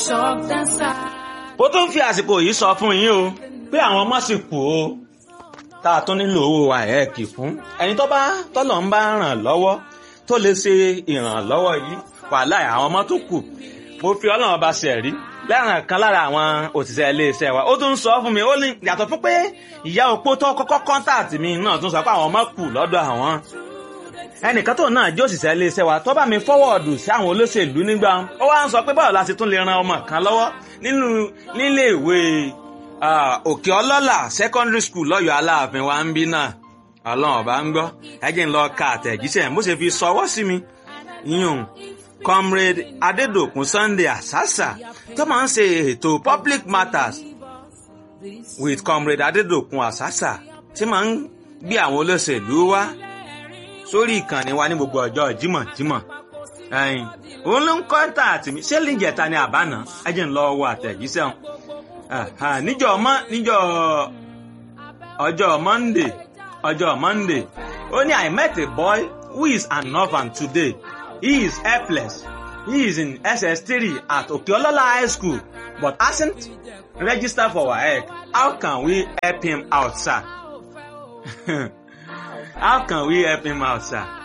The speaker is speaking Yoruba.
ó tún fi àsìkò yìí sọ fún yín o pé àwọn ọmọ sì kú o tá a tún nílò owó àẹ́ẹ̀kì fún ẹni tó bá tọ́lọ̀ ń bá ràn lọ́wọ́ tó lè ṣe ìrànlọ́wọ́ yìí wàhálà àwọn ọmọ tó kù mo fi ọlọ́run ọba ṣe rí lẹ́ràn kan lára àwọn òṣìṣẹ́ iléeṣẹ́ wa ó tún sọ fún mi ó ní yàtọ̀ fún pé ìyá opó tó kọ́kọ́ kọ́ńtàtì mi náà tún sọ pé àwọn ọmọ kù lọ́dọ̀ àwọn ẹnìkan tó náà jẹ́ òṣìṣẹ́ iléeṣẹ́ wa tó bá mi fọ́wọ́ọ̀dù sí àwọn olóṣèlú nígbà ó wá ń sọ pé báwo la ṣe tún lè ran ọmọ kan lọ́wọ́ nínú nílé ìwé òkè ọlọ́là secondary school lọ́yọ̀ọ́ aláàfin wa ń bí náà ọlọ́run ọba ń gbọ́ ẹjẹ́ ń lọ ka àtẹ̀jíṣẹ́ bó ṣe fi sọwọ́ sí mi yíyún comrade adedokun sunday asasa tó máa ń ṣe ètò public matters with comrade adedokun asasa tí máa ń gbé àwọn olóṣèlú wá sórí ìkànnì wa ní gbogbo ọjọ́ jímọ̀jímọ̀ ẹ̀yìn òun ló ń kọ́ńtà àtì mi ṣé lìjẹta ni àbáná ẹjẹ́ ń lọ wọ àtẹ̀jíṣẹ́ wọn níjọ́ ọmọ níjọ́ ọjọ́ monday ọjọ́ monday ó ní i met a boy who is an orphan today he is helpless he is in ss3 at okeolola high school but hasn't registered for waec how can we help him out sir how can we help him out sir